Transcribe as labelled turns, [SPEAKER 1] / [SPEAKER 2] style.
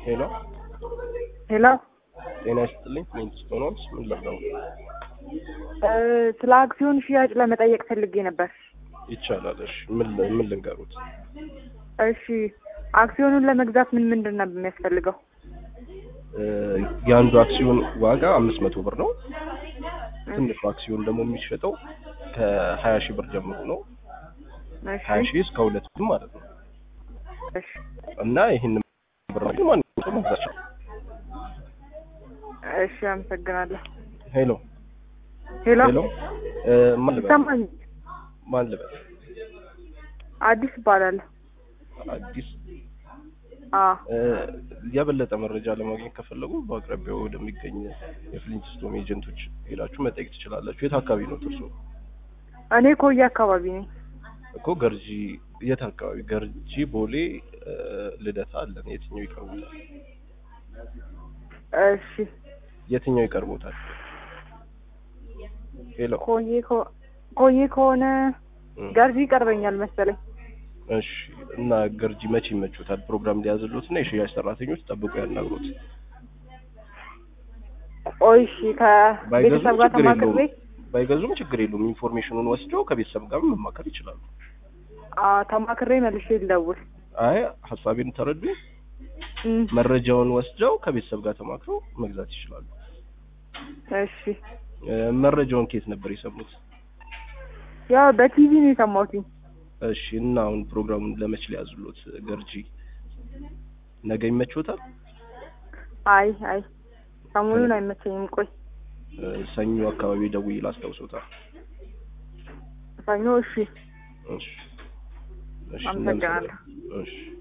[SPEAKER 1] ሄሎ
[SPEAKER 2] ሄሎ
[SPEAKER 1] ጤና ይስጥልኝ። ሜንቲስቶ ነው። ምን ላድርገው?
[SPEAKER 2] እ ስለ አክሲዮን ሽያጭ ለመጠየቅ ፈልጌ ነበር።
[SPEAKER 1] ይቻላል። እሺ ምን ምን ልንገሩት?
[SPEAKER 2] እሺ አክሲዮኑን ለመግዛት ምን ምንድን ነው የሚያስፈልገው?
[SPEAKER 1] እ የአንዱ አክሲዮን ዋጋ አምስት መቶ ብር ነው። ትንሹ አክሲዮን ደግሞ የሚሸጠው ከሀያ ሺህ ብር ጀምሮ ነው።
[SPEAKER 2] እሺ
[SPEAKER 1] ሀያ ሺህ እስከ ሁለት ብር ማለት ነው።
[SPEAKER 2] እሺ
[SPEAKER 1] እና ይህን ብር ማንኛውም ሰው መግዛት ይችላል።
[SPEAKER 2] እሺ አመሰግናለሁ።
[SPEAKER 1] ሄሎ
[SPEAKER 2] ሄሎ
[SPEAKER 1] ሄሎ እ ማን ልበል?
[SPEAKER 2] ይሰማኝ?
[SPEAKER 1] ማን ልበል?
[SPEAKER 2] አዲስ እባላለሁ።
[SPEAKER 1] አዲስ
[SPEAKER 2] አ
[SPEAKER 1] እ የበለጠ መረጃ ለማግኘት ከፈለጉ በአቅራቢያው ወደሚገኝ የፍሊንትስቶን ኤጀንቶች ሄዳችሁ መጠየቅ ትችላላችሁ። የት አካባቢ ነው እርሶ?
[SPEAKER 2] እኔ ኮዬ አካባቢ ነኝ።
[SPEAKER 1] እኮ ገርጂ የት አካባቢ? ገርጂ፣ ቦሌ፣ እ ልደታ አለን። የትኛው ይቀርቦታል?
[SPEAKER 2] እሺ
[SPEAKER 1] የትኛው ይቀርቦታል? ሄሎ
[SPEAKER 2] ኮዬ ከ- ኮዬ ከሆነ
[SPEAKER 1] እ
[SPEAKER 2] ገርጂ ይቀርበኛል መሰለኝ።
[SPEAKER 1] እሺ። እና ገርጂ መቼ ይመቹታል? ፕሮግራም ሊያዝሉት እና የሽያጭ ሰራተኞች ጠብቆ ያናግሩት።
[SPEAKER 2] ቆይ እሺ ከቤተሰብ
[SPEAKER 1] ባይገዙም
[SPEAKER 2] ጋር
[SPEAKER 1] ችግር
[SPEAKER 2] ተማክሬ
[SPEAKER 1] የለውም። ባይገዙም ችግር የለውም። ኢንፎርሜሽኑን ወስደው ከቤተሰብ ጋር መማከር ይችላሉ።
[SPEAKER 2] አ ተማክሬ መልሼ ልደውል።
[SPEAKER 1] አይ ሀሳቤን ተረዱኝ።
[SPEAKER 2] እም፣
[SPEAKER 1] መረጃውን ወስደው ከቤተሰብ ጋር ተማክረው መግዛት ይችላሉ።
[SPEAKER 2] እሺ
[SPEAKER 1] እ መረጃውን ከየት ነበር የሰሙት?
[SPEAKER 2] ያው በቲቪ ነው የሰማሁትኝ።
[SPEAKER 1] እሺ። እና አሁን ፕሮግራሙን ለመች ሊያዝሉት? ገርጂ ነገ ይመችዎታል?
[SPEAKER 2] አይ አይ ሰሞኑን አይመቸኝም። ቆይ
[SPEAKER 1] እ ሰኞ አካባቢ ደውዬ ላስታውሶታል።
[SPEAKER 2] ሰኞ እሺ
[SPEAKER 1] እሺ። እሺ።
[SPEAKER 2] አመሰግናለሁ።
[SPEAKER 1] እሺ